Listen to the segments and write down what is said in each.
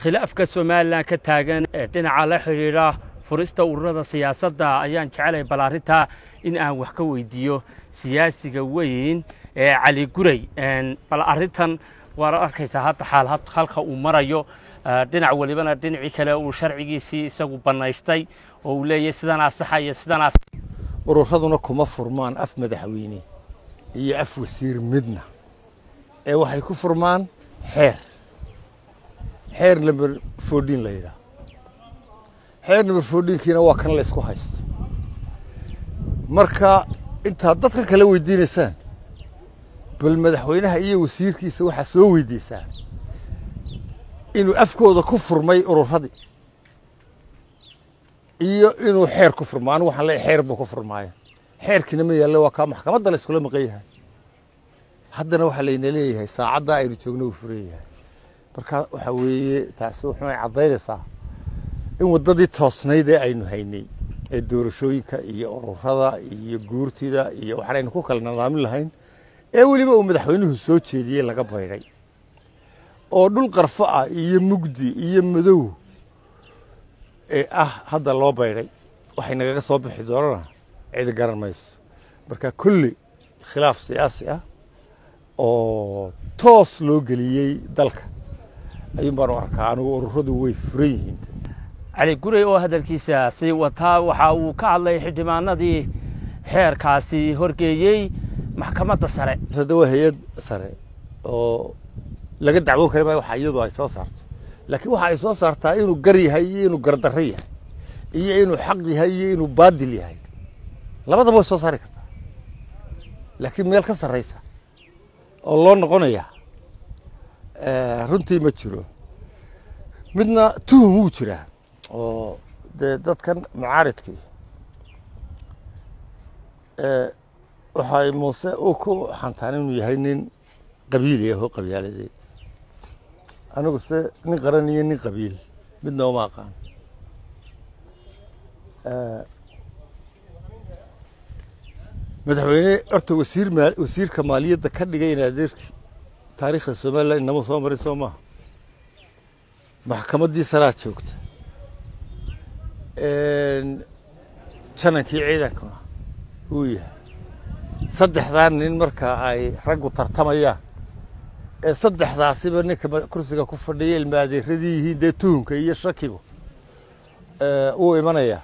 khilaafka somalilan ka taagan ee dhinaca la xidhiidha furista ururada siyaasadda ayaan jecelahay bal arrintaa in aan wax ka weydiiyo siyaasiga weyn ee cali guray bal arrintan waad arkaysaa hadda xaal halka uu marayo dhinac welibana dhinacii kale uu sharcigiisii isagu bannaystay oo uu leeyahay sidanaa saxa iyo sidanaa ururaduna kuma furmaan af madaxweyne iyo af wasiir midna ee waxay ku furmaan xeer xeer number fourteen la yidhaah xeer number fourteenkiina waa kan la ysku haysto marka intaad dadka kala weydiinaysaan bal madaxweynaha iyo wasiirkiisa waxaa soo weydiisaan inuu afkooda ku furmay ururadii iyo inuu xeer ku furmo anigu waxaan leeyahay xeer buu ku furmaaya xeerkiina ma yaalle waa kaa maxkamadda la iskula maqan yahay haddana waxaa layna leeyahay saacaddaa aynu joogno uu furan yahay marka waxaa weeye taasi wuxuunay caddaynaysaa in waddadii toosnayd ee aynu haynay ee doorashooyinka iyo ururada iyo guurtida iyo waxaan aynu ku kala nadaamin lahayn ee weliba uu madaxweynuhu soo jeediyey laga baydhay oo dhul qarfo ah iyo mugdi iyo madow ee ah hadda loo baydhay waxay nagaga soo bixi doonana cidi garan mayso marka kulli khilaaf siyaasi ah oo toos loo geliyey dalka ayuun baan u arkaa anigu ururadu way furan yihiin cali guray oo hadalkiisa sii wataa waxa uu ka hadlay xildhibaanadii xeerkaasi horgeeyey maxkamadda sare hadda waa hay-ad sare oo laga dacwoon kari maayo waxa iyadu ay soo saarto laakiin waxa ay soo saartaa inuu gar yahay iyo inuu gardarro yahay iyo inuu xaq yahay iyo inuu baadil yahay labadaba way soo saari kartaa laakiin meel ka sarraysa oo loo noqonaya runtii ma jiro midna tuhum wuu jiraa oo dee dadkan mucaaridkii waxay muuse u ku xantaan inuu yahay nin qabiili ah oo qabyaaladeed anigu se nin qaran iyo nin qabiil midna uma aqaan madaxweyne horta wasiir maa wasiirka maaliyadda ka dhigay in adeerkii taariikhda somalilan inama soo marin soo maaha maxkamaddii salaad joogta janankii ciidankuna uu yahay saddexdaa nin marka ay raggu tartamayaan ee saddexdaasiba ninka kursiga ku fadhiya ilma adeeradii yihiin dee tuhunka iyo shakigu wuu imanaya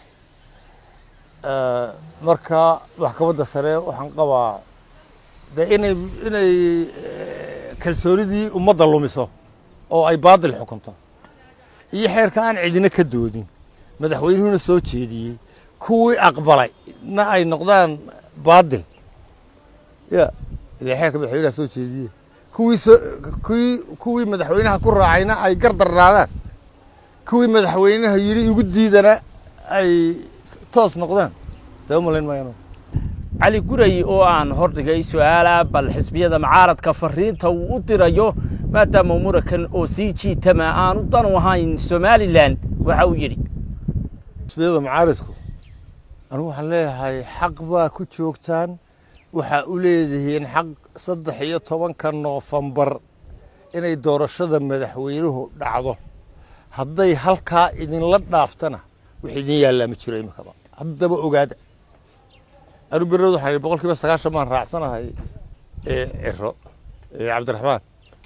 marka maxkamadda sare waxaan qabaa dee inay inay kalsoonidii ummadda lumiso oo ay baadil xukunto iyo xeerka aan cidina ka doodin madaxweynuhuna soo jeediyey kuwii aqbalay na ay noqdaan baadil ya ile xeerka madaxweynaha soo jeediye kuwii soo kuwii kuwii madaxweynaha ku raacayna ay gardarnaadaan kuwii madaxweynaha yidhi igu diidana ay toos noqdaan dee u malayn maayano cali guray oo aan hordhigay su-aala bal xisbiyada mucaaradka fariinta uu u dirayo maadaama murankan oo sii jiitama aanu dan u ahayn somalilan waxa uu yidhi xisbiyada mucaaridku anigu waxaan leeyahay xaq baa ku joogtaan waxaa u leedihiin xaq saddex iyo tobanka noofembar inay doorashada madaxweynuhu dhacdo hadday halkaa idinla dhaaftana wax idin yaallaa ma jiro imikaba haddaba ogaada anu berod waxaan ihi boqol kiiba sagaashan baan raacsanahay ciro cabdiraxmaan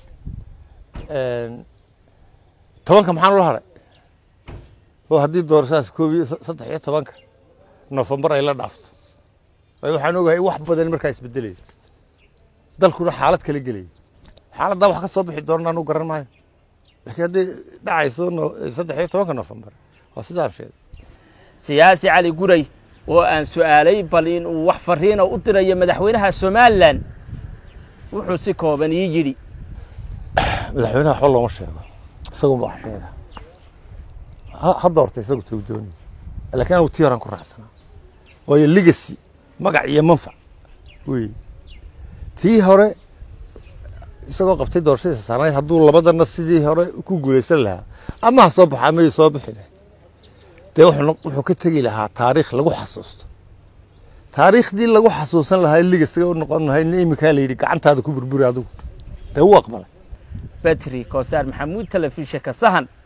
tobanka maxaan ula hadhay oo haddii doorashadaas koob iyo saddex iyo tobanka noofembar ay la dhaafto waxaan ogahay wax badan markaa isbedelaya dalkuna xaalad kala gelaya xaaladdaa wax ka soo bixi doona anu garan maayo laakiin hadday dhacayso saddex iyo tobanka noofembar waa sidaan sheegay siyaasi cali guray oo aan su'aalay bal in uu wax fariina u dirayo madaxweynaha somalilan wuxuu si kooban ii yidhi madaxweynaha waxba looma sheego isagunba wax sheega hadda horta isagu tuu doonay laakiin anigu tii horaan ku raacsanaa waayo legacy magac iyo manfac wey tii hore isagoo qabtay doorashadiisa saarnayd hadduu labadana sidii hore ku guulaysan lahaa ama ha soo baxa amay soo bixi lahay dee wuxuu ka tegi lahaa taariikh lagu xasuusto taariikhdii lagu xasuusan lahaa ligasiga u noqon lahay iminkaa la yidhi gacantaada ku burburi adigu dee wuu aqbalay betri koosaar maxamuud telefishinka sahan